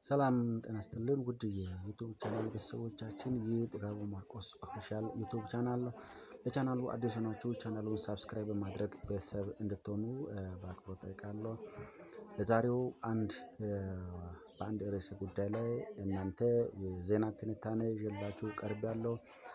ሰላም ጤና ይስጥልን ውድ የዩቱብ ቻናል ቤተሰቦቻችን ይህ ጥጋቡ ማርቆስ ኦፊሻል ዩቱብ ቻናል ነው። ለቻናሉ አዲስ ሆናችሁ ቻናሉን ሳብስክራይብ በማድረግ ቤተሰብ እንድትሆኑ በአክብሮት ጠይቃለሁ። ለዛሬው አንድ በአንድ ርዕሰ ጉዳይ ላይ እናንተ የዜና ትንታኔ ይዤላችሁ ቀርቤያለሁ።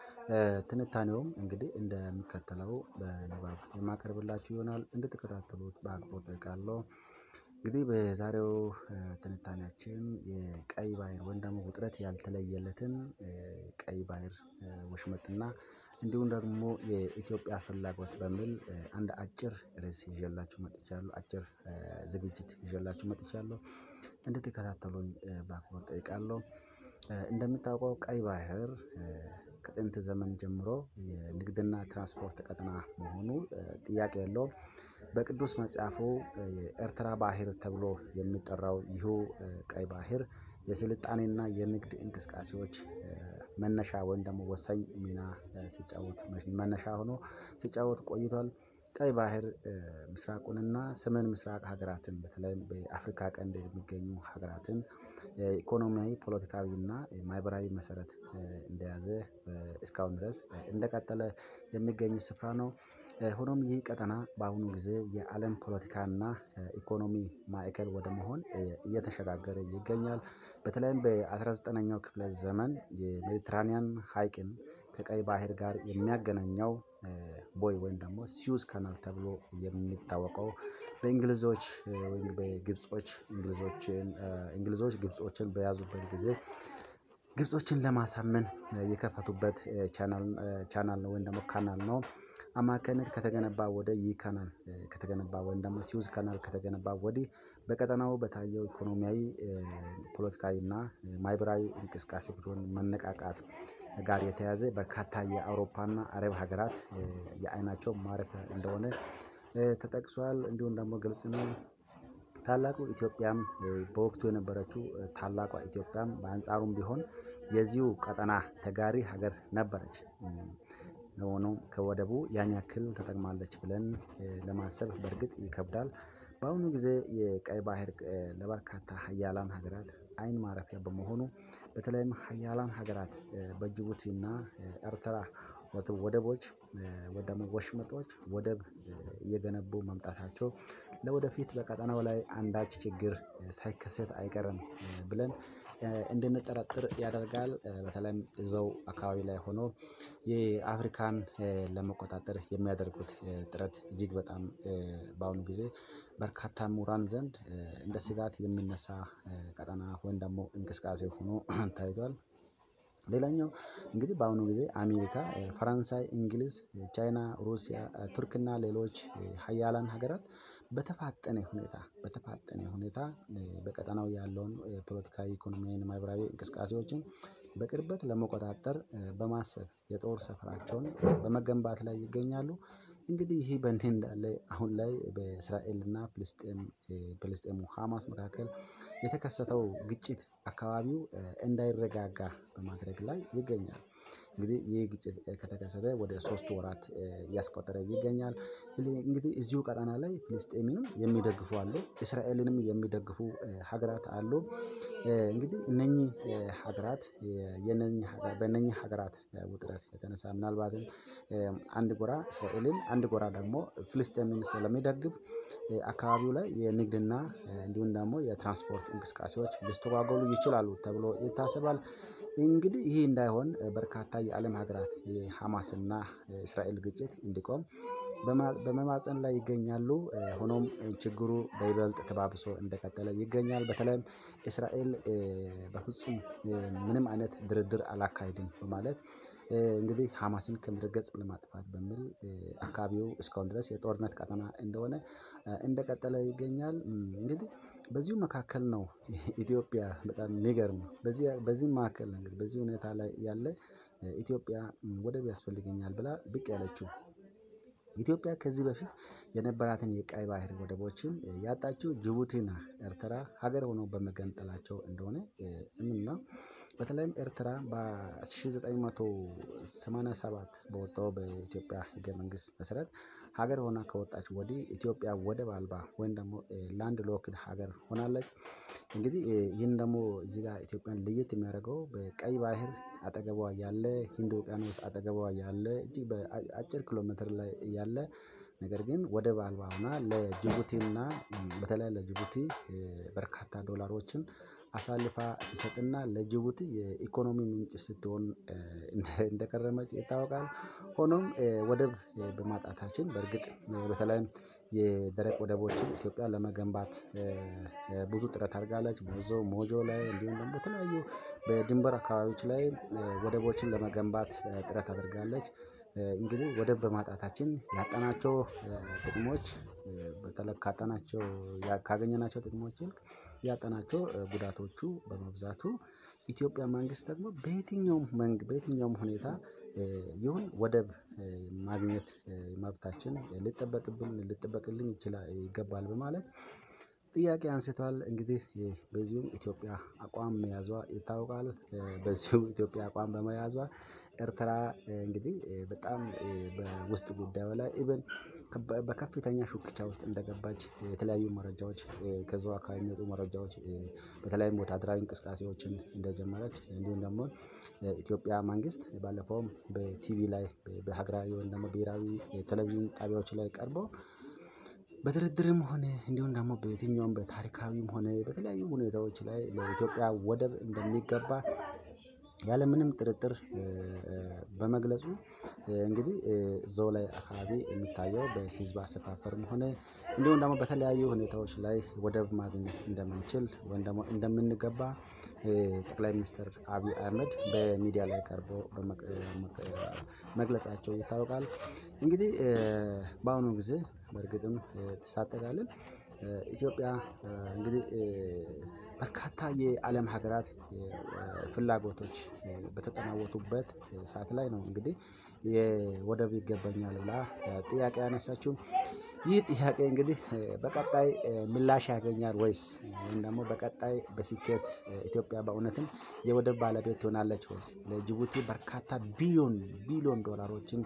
ትንታኔውም እንግዲህ እንደሚከተለው በንባብ የማቀርብላችሁ ይሆናል እንድትከታተሉት በአክብሮት ጠይቃለሁ። እንግዲህ በዛሬው ትንታኔያችን የቀይ ባህር ወይም ደግሞ ውጥረት ያልተለየለትን ቀይ ባህር ወሽመጥና እንዲሁም ደግሞ የኢትዮጵያ ፍላጎት በሚል አንድ አጭር ርዕስ ይዤላችሁ መጥቻለሁ አጭር ዝግጅት ይዤላችሁ መጥቻለሁ እንድትከታተሉኝ በአክብሮት ጠይቃለሁ። እንደሚታወቀው ቀይ ባህር ከጥንት ዘመን ጀምሮ የንግድና ትራንስፖርት ቀጠና መሆኑ ጥያቄ የለውም። በቅዱስ መጽሐፉ የኤርትራ ባህር ተብሎ የሚጠራው ይሁ ቀይ ባህር የስልጣኔና የንግድ እንቅስቃሴዎች መነሻ ወይም ደግሞ ወሳኝ ሚና ሲጫወት መነሻ ሆኖ ሲጫወት ቆይቷል። ቀይ ባህር ምስራቁንና ሰሜን ምስራቅ ሀገራትን በተለይም በአፍሪካ ቀንድ የሚገኙ ሀገራትን ኢኮኖሚያዊ ፖለቲካዊና ማህበራዊ መሰረት እንደያዘ እስካሁን ድረስ እንደቀጠለ የሚገኝ ስፍራ ነው። ሆኖም ይህ ቀጠና በአሁኑ ጊዜ የአለም ፖለቲካና ኢኮኖሚ ማዕከል ወደ መሆን እየተሸጋገረ ይገኛል። በተለይም በአስራ ዘጠነኛው ክፍለ ዘመን የሜዲትራኒያን ሀይቅን ከቀይ ባህር ጋር የሚያገናኘው ቦይ ወይም ደግሞ ሲዩዝ ካናል ተብሎ የሚታወቀው በእንግሊዞች ወይም በግብጾች እንግሊዞችን እንግሊዞች ግብጾችን በያዙበት ጊዜ ግብጾችን ለማሳመን የከፈቱበት ቻናል ነው ወይም ደግሞ ካናል ነው። አማካይነት ከተገነባ ወደ ይህ ካናል ከተገነባ ወይም ደግሞ ሲዩዝ ካናል ከተገነባ ወዲህ በቀጠናው በታየው ኢኮኖሚያዊ ፖለቲካዊ እና ማህበራዊ እንቅስቃሴዎች መነቃቃት ጋር የተያያዘ በርካታ የአውሮፓና አረብ ሀገራት የአይናቸው ማረፊያ እንደሆነ ተጠቅሷል እንዲሁም ደግሞ ግልጽ ነው። ታላቁ ኢትዮጵያም በወቅቱ የነበረችው ታላቋ ኢትዮጵያም በአንጻሩም ቢሆን የዚሁ ቀጠና ተጋሪ ሀገር ነበረች። ለሆኖም ከወደቡ ያን ያክል ተጠቅማለች ብለን ለማሰብ በእርግጥ ይከብዳል። በአሁኑ ጊዜ የቀይ ባህር ለበርካታ ሀያላን ሀገራት አይን ማረፊያ በመሆኑ በተለይም ሀያላን ሀገራት በጅቡቲና ኤርትራ ወደቦች ወይ ደግሞ ወሽመጦች ወደብ እየገነቡ መምጣታቸው ለወደፊት በቀጠናው ላይ አንዳች ችግር ሳይከሰት አይቀርም ብለን እንድንጠረጥር ያደርጋል። በተለይም እዛው አካባቢ ላይ ሆኖ የአፍሪካን ለመቆጣጠር የሚያደርጉት ጥረት እጅግ በጣም በአሁኑ ጊዜ በርካታ ምሁራን ዘንድ እንደ ስጋት የሚነሳ ቀጠና ወይም ደግሞ እንቅስቃሴ ሆኖ ታይቷል። ሌላኛው እንግዲህ በአሁኑ ጊዜ አሜሪካ ፈረንሳይ እንግሊዝ ቻይና ሩሲያ ቱርክ እና ሌሎች ሀያላን ሀገራት በተፋጠነ ሁኔታ በተፋጠነ ሁኔታ በቀጠናው ያለውን ፖለቲካዊ ኢኮኖሚያዊ ማህበራዊ እንቅስቃሴዎችን በቅርበት ለመቆጣጠር በማሰብ የጦር ሰፈራቸውን በመገንባት ላይ ይገኛሉ። እንግዲህ ይህ በእንዲህ እንዳለ አሁን ላይ በእስራኤል እና ፍልስጤም ፍልስጤሙ ሀማስ መካከል የተከሰተው ግጭት አካባቢው እንዳይረጋጋ በማድረግ ላይ ይገኛል። እንግዲህ ይህ ግጭት ከተከሰተ ወደ ሶስት ወራት እያስቆጠረ ይገኛል። እንግዲህ እዚሁ ቀጠና ላይ ፍልስጤምንም የሚደግፉ አሉ እስራኤልንም የሚደግፉ ሀገራት አሉ። እንግዲህ እነኚህ ሀገራት የነኚህ በእነኚህ ሀገራት ውጥረት የተነሳ ምናልባትም አንድ ጎራ እስራኤልን አንድ ጎራ ደግሞ ፍልስጤምን ስለሚደግፍ አካባቢው ላይ የንግድና እንዲሁም ደግሞ የትራንስፖርት እንቅስቃሴዎች ሊስተጓጎሉ ይችላሉ ተብሎ ይታሰባል። እንግዲህ ይህ እንዳይሆን በርካታ የአለም ሀገራት የሀማስና እስራኤል ግጭት እንዲቆም በመማፀን ላይ ይገኛሉ። ሆኖም ችግሩ በይበልጥ ተባብሶ እንደቀጠለ ይገኛል። በተለይም እስራኤል በፍጹም ምንም አይነት ድርድር አላካሄድም በማለት እንግዲህ ሀማስን ከምድረ ገጽ ለማጥፋት በሚል አካባቢው እስካሁን ድረስ የጦርነት ቀጠና እንደሆነ እንደቀጠለ ይገኛል። እንግዲህ በዚሁ መካከል ነው ኢትዮጵያ በጣም የሚገርመው በዚህ በዚህ መካከል ነው እንግዲህ በዚህ ሁኔታ ላይ ያለ ኢትዮጵያ ወደብ ያስፈልገኛል ብላ ብቅ ያለችው። ኢትዮጵያ ከዚህ በፊት የነበራትን የቀይ ባህር ወደቦችን ያጣችው ጅቡቲና ኤርትራ ሀገር ሆነው በመገንጠላቸው እንደሆነ እሙን ነው። በተለይም ኤርትራ በ1987 በወጣው በኢትዮጵያ ህገ መንግስት መሰረት ሀገር ሆና ከወጣች ወዲህ ኢትዮጵያ ወደብ አልባ ወይም ደግሞ ላንድ ሎክድ ሀገር ሆናለች። እንግዲህ ይህን ደግሞ እዚህ ጋር ኢትዮጵያን ለየት የሚያደርገው በቀይ ባህር አጠገቧ ያለ ህንድ ውቅያኖስ አጠገቧ ያለ እጅግ በአጭር ኪሎ ሜትር ላይ ያለ ነገር ግን ወደብ አልባ ሆና ለጅቡቲና በተለይ ለጅቡቲ በርካታ ዶላሮችን አሳልፋ ስትሰጥና ለጅቡቲ የኢኮኖሚ ምንጭ ስትሆን እንደከረመች ይታወቃል። ሆኖም ወደብ በማጣታችን በእርግጥ በተለይም የደረቅ ወደቦችን ኢትዮጵያ ለመገንባት ብዙ ጥረት አድርጋለች። ሞዞ ሞጆ ላይ እንዲሁም ደግሞ በተለያዩ በድንበር አካባቢዎች ላይ ወደቦችን ለመገንባት ጥረት አድርጋለች። እንግዲህ ወደብ በማጣታችን ያጣናቸው ጥቅሞች በተለይ ካጣናቸው ካገኘናቸው ጥቅሞች ይልቅ ያጣናቸው ጉዳቶቹ በመብዛቱ ኢትዮጵያ መንግስት ደግሞ በየትኛውም መንግ በየትኛውም ሁኔታ ይሁን ወደብ ማግኘት መብታችን ሊጠበቅብን ሊጠበቅልኝ ይችላል ይገባል በማለት ጥያቄ አንስቷል። እንግዲህ በዚሁም ኢትዮጵያ አቋም መያዟ ይታወቃል። በዚሁ ኢትዮጵያ አቋም በመያዟ ኤርትራ እንግዲህ በጣም በውስጥ ጉዳዩ ላይ ኢቭን በከፍተኛ ሹክቻ ውስጥ እንደገባች የተለያዩ መረጃዎች ከዛው አካባቢ የሚወጡ መረጃዎች በተለይም ወታደራዊ እንቅስቃሴዎችን እንደጀመረች እንዲሁም ደግሞ ኢትዮጵያ መንግስት ባለፈውም በቲቪ ላይ በሀገራዊ ወይም ደግሞ ብሄራዊ ቴሌቪዥን ጣቢያዎች ላይ ቀርቦ በድርድርም ሆነ እንዲሁም ደግሞ በየትኛውም በታሪካዊም ሆነ በተለያዩ ሁኔታዎች ላይ ለኢትዮጵያ ወደብ እንደሚገባ ያለምንም ጥርጥር በመግለጹ እንግዲህ እዛው ላይ አካባቢ የሚታየው በህዝብ አሰፋፈርም ሆነ እንዲሁም ደግሞ በተለያዩ ሁኔታዎች ላይ ወደብ ማግኘት እንደምንችል ወይም ደግሞ እንደምንገባ ጠቅላይ ሚኒስትር አብይ አህመድ በሚዲያ ላይ ቀርቦ መግለጻቸው ይታወቃል። እንግዲህ በአሁኑ ጊዜ በእርግጥም ሳጠቃልል ኢትዮጵያ እንግዲህ በርካታ የአለም ሀገራት ፍላጎቶች በተጠናወቱበት ሰዓት ላይ ነው እንግዲህ የወደብ ይገባኛል ብላ ጥያቄ ያነሳችው። ይህ ጥያቄ እንግዲህ በቀጣይ ምላሽ ያገኛል ወይስ ወይም ደግሞ በቀጣይ በስኬት ኢትዮጵያ በእውነትም የወደብ ባለቤት ትሆናለች ወይስ ለጅቡቲ በርካታ ቢሊዮን ቢሊዮን ዶላሮችን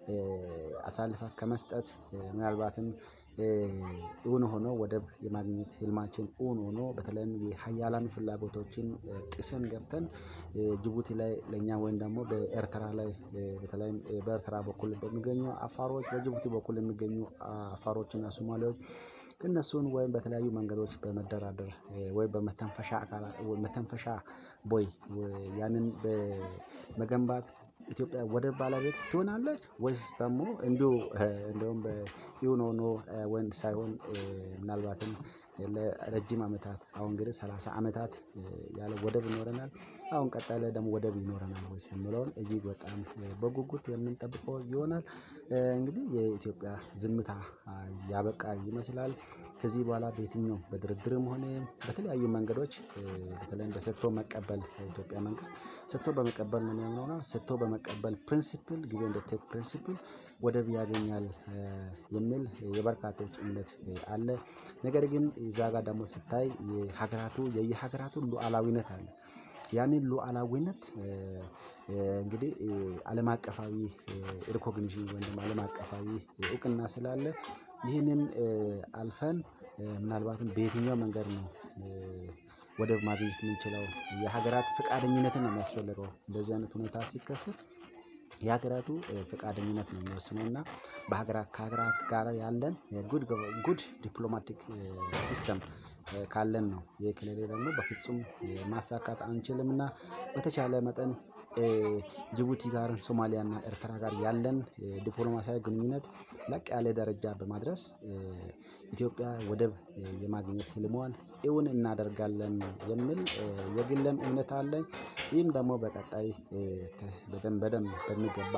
አሳልፋ ከመስጠት ምናልባትም እውን ሆኖ ወደብ የማግኘት ህልማችን እውን ሆኖ በተለይም የሀያላን ፍላጎቶችን ጥሰን ገብተን ጅቡቲ ላይ ለእኛ ወይም ደግሞ በኤርትራ ላይ በተለይም በኤርትራ በኩል በሚገኙ አፋሮች በጅቡቲ በኩል የሚገኙ አፋሮችና ሶማሌዎች እነሱን ወይም በተለያዩ መንገዶች በመደራደር ወይ በመተንፈሻ አካላት መተንፈሻ ቦይ ያንን በመገንባት ኢትዮጵያ ወደብ ባለቤት ትሆናለች ወይስ ደግሞ እንዲሁ እንደውም በኢውን ሆኖ ወንድ ሳይሆን ምናልባትም ለረጅም አመታት አሁን እንግዲህ ሰላሳ አመታት ያለ ወደብ ይኖረናል። አሁን ቀጣይ ላይ ደግሞ ወደብ ይኖረናል ወይስ የሚለውን እጅግ በጣም በጉጉት የምንጠብቀው ይሆናል። እንግዲህ የኢትዮጵያ ዝምታ ያበቃ ይመስላል። ከዚህ በኋላ በየትኛውም በድርድርም ሆነ በተለያዩ መንገዶች በተለይም በሰጥቶ መቀበል የኢትዮጵያ መንግስት ሰጥቶ በመቀበል ነው የሚያምነው እና ሰጥቶ በመቀበል ፕሪንሲፕል ጊቭ ኤንድ ቴክ ፕሪንሲፕል ወደብ ያገኛል የሚል የበርካቶች እምነት አለ። ነገር ግን እዛ ጋር ደግሞ ስታይ የሀገራቱ የየሀገራቱን ሉዓላዊነት አለ። ያንን ሉዓላዊነት እንግዲህ አለም አቀፋዊ ሪኮግኒሽን ወይም ደግሞ አለም አቀፋዊ እውቅና ስላለ ይህንን አልፈን ምናልባትም በየትኛው መንገድ ነው ወደብ ማግኘት የምንችለው የሀገራት ፈቃደኝነትን ነው የሚያስፈልገው እንደዚህ አይነት ሁኔታ ሲከሰት የሀገራቱ ፈቃደኝነት ነው የሚወስነው እና በሀገራት ከሀገራት ጋር ያለን ጉድ ጉድ ዲፕሎማቲክ ሲስተም ካለን ነው ይሄ ከሌለ ደግሞ በፍጹም ማሳካት አንችልም። እና በተቻለ መጠን ጅቡቲ ጋር ሶማሊያ እና ኤርትራ ጋር ያለን ዲፕሎማሲያዊ ግንኙነት ላቅ ያለ ደረጃ በማድረስ ኢትዮጵያ ወደብ የማግኘት ህልሟን እውን እናደርጋለን የሚል የግሌም እምነት አለኝ። ይህም ደግሞ በቀጣይ በደንብ በደንብ በሚገባ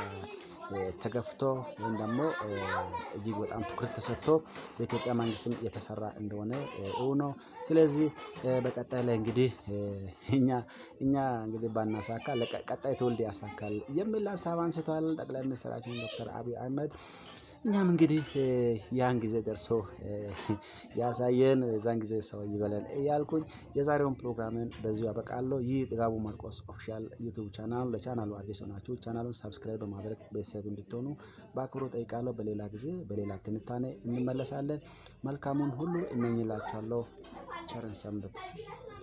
ተገፍቶ ወይም ደግሞ እጅግ በጣም ትኩረት ተሰጥቶ በኢትዮጵያ መንግስትም የተሰራ እንደሆነ እውን ነው። ስለዚህ በቀጣይ ላይ እንግዲህ እኛ እኛ እንግዲህ ባናሳካ ቀጣይ ትውልድ ያሳካል የሚል ሀሳብ አንስተዋል ጠቅላይ ሚኒስትራችን ዶክተር አብይ አህመድ። እኛም እንግዲህ ያን ጊዜ ደርሶ ያሳየን የዛን ጊዜ ሰው ይበለን እያልኩኝ የዛሬውን ፕሮግራምን በዚሁ ያበቃለሁ። ይህ ጥጋቡ ማርቆስ ኦፊሻል ዩቱብ ቻናል ለቻናሉ አዲስ ሆናችሁ ቻናሉን ሳብስክራይብ በማድረግ ቤተሰብ እንድትሆኑ በአክብሮት ጠይቃለሁ። በሌላ ጊዜ በሌላ ትንታኔ እንመለሳለን። መልካሙን ሁሉ እመኝላችኋለሁ። ቸርን ሰንብት።